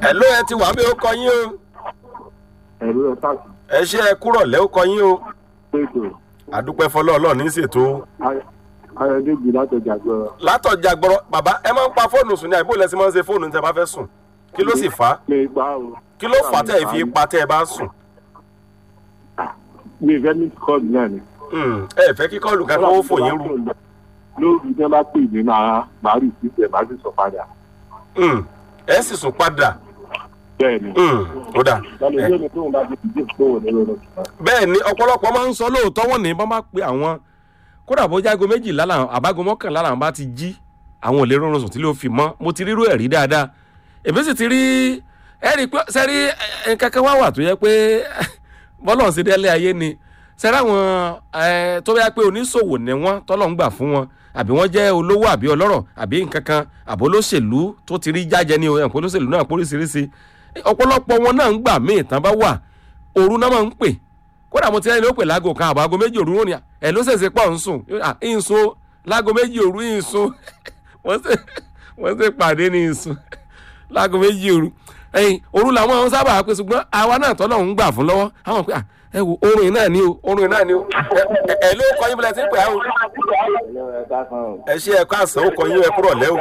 ẹ ló ẹ ti wà mí ó kọ yín o ẹ̀rọ ẹ̀ sáàsì ẹ ṣe ẹ kúrọ̀ lẹ́ ó kọ yín o pèsè àdúpẹ́ fọlọ́ ọlọ́ọ̀ ní ṣètò ayọ̀dẹ́jì látọjà gbọ́rọ̀ látọ̀jà gbọ́rọ̀ bàbá ẹ máa ń pa fóònù sùn ní àìbò lẹ́sìn máa ń ṣe fóònù tẹ́ bá fẹ́ sùn kí ló sì fà á mi gbá o kí ló fà á tẹ́ ẹ fi pa tẹ́ ẹ bá sùn mi ìfẹ́ ní kọ́ọ̀dù náà ni. Hmm, ẹ fẹ́ kí kọ́ọ̀lù kankan ó fò yín rú lórí tí wọ́n bá pè mí máa máa rí ìsísẹ̀ máa sì sọ padà Hmm, ẹ sì sùn padà bẹ́ẹ̀ ni. Hmm, ó dà lọ́nà ìwé mi tóun bá ti dìde fóun ní lọ́nà bẹ́ẹ̀ ni ọ̀pọ̀lọpọ̀ máa ń sọ lóòótọ́ wọ́n ní bọ́n bá pe àwọn kódà bó jágo méjìlá làwọn àbágo mọ́kànlá làwọn bá ti jí àwọn ò lè rọrùn sùn tí ló fi mọ́ mo ti rírú ẹ̀ rí dáadáa èmi sì ti rí ẹ rí i pé sẹ́rí kankan wá wà tó yẹ pé bọ́lọ̀ sí délé ayé ni sẹ́rí àwọn ẹ, tó yẹ pé oníṣòwò ni wọ́n tọ́lọ̀ ń gbà fún wọn àbí wọ́n jẹ́ olówó àbí ọlọ́rọ̀ àbí nǹkan kan àbí olóṣèlú tó ti rí jájẹ ní ẹ̀kọ́ olóṣèlú náà póríṣiríṣi ọ̀pọ̀lọpọ̀ wọn náà ń gbà míì tán bá wà òru náà máa ń pè kódà mo ti rẹ́ni ló pè láago kan àbọ̀ aago méjì òru ní ẹ̀ ló ṣèṣe pọ̀ ń sùn à ń sun láago méjì òru ń sun wọ́n ṣe wọ́n ṣe pàdé ní ń sun láago méjì òru ẹ̀yìn òru làwọn àwọn sábà pé ṣùgbọ́n àwa náà tọ́lọ̀ ń gbà fún lọ́wọ́ àwọn pé à ẹ wo orun yìí náà ni o orun yìí náà ni o ẹ ẹ ló kọ́ yín bí lẹ́sìn pé àwọn ẹ ṣe ẹ̀kọ́ àṣà ó kọ yín ẹ kúrọ̀ lẹ́wọ̀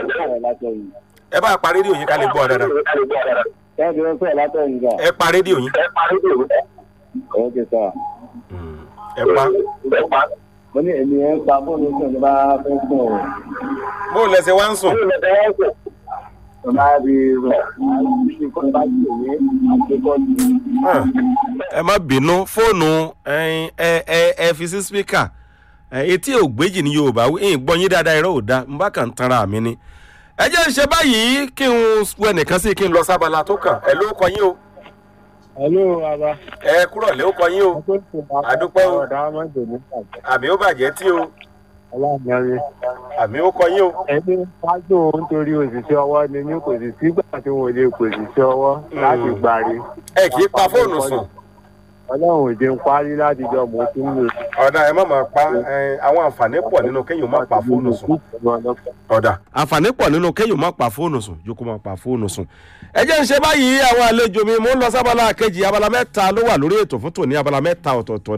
ẹ bá pa rédíò yín ká lè gbọ́ ọ dáadáa kẹ́hìndé ń pẹ́ látọ̀yìn gbà. ẹ pa rédíò yín ọ̀kẹ́ sà. ẹ pa mo ní èmi ẹ̀ ń pa fóònù sùn ní bá fẹ́ sùn o. bó lẹsẹ̀ wá ń sùn mo máa rí rẹ̀ ní kó bá jù ní àgbékọ́ ní. Ah, ẹ má bínú fóònù ẹyin, ẹ ẹ ẹ fi sí spíkà etí ògbéjì ní yorùbá ń gbọ́ yín dáadáa irọ́ ò da n bá kàn ń tanra mi ni. ẹ jẹ́ ń ṣe báyìí kí n wọ ẹnìkan sí kí n lọ sábàlá tó kàn ẹ ló kọ yín o hello baba. ẹ kúrọ̀ lé ó kọ yín o Àdúpẹ́ o. ọ̀dà ọmọdé ní ìpàdé. àmì ó bàjẹ́ tí o ọlọ́mọdé. àmì ó kọ yín o. ẹni wájú nítorí òṣìṣẹ́ ọwọ́ ni ní kò sì sígbà tí wọ́n lè pè òṣìṣẹ́ ọwọ́ láti gbàre. ẹ kì í pa fóònù sùn ọlọ́run ò jẹun parí láti jọ mọ̀ tí ń lò. ọ̀dà ẹ má máa pa ẹ, àwọn àǹfààní pọ̀ nínú kéèyàn má pa fóònù sùn. ọ̀dà. àǹfààní pọ̀ nínú kéèyàn má pa fóònù sùn jókòó má pa fóònù sùn. ẹ jẹ́ ń ṣe báyìí àwọn àlejò mi mò ń lọ sábàlá kejì abala mẹ́ta ló wà lórí ètò fún tòní abala mẹ́ta ọ̀tọ̀ọ̀tọ̀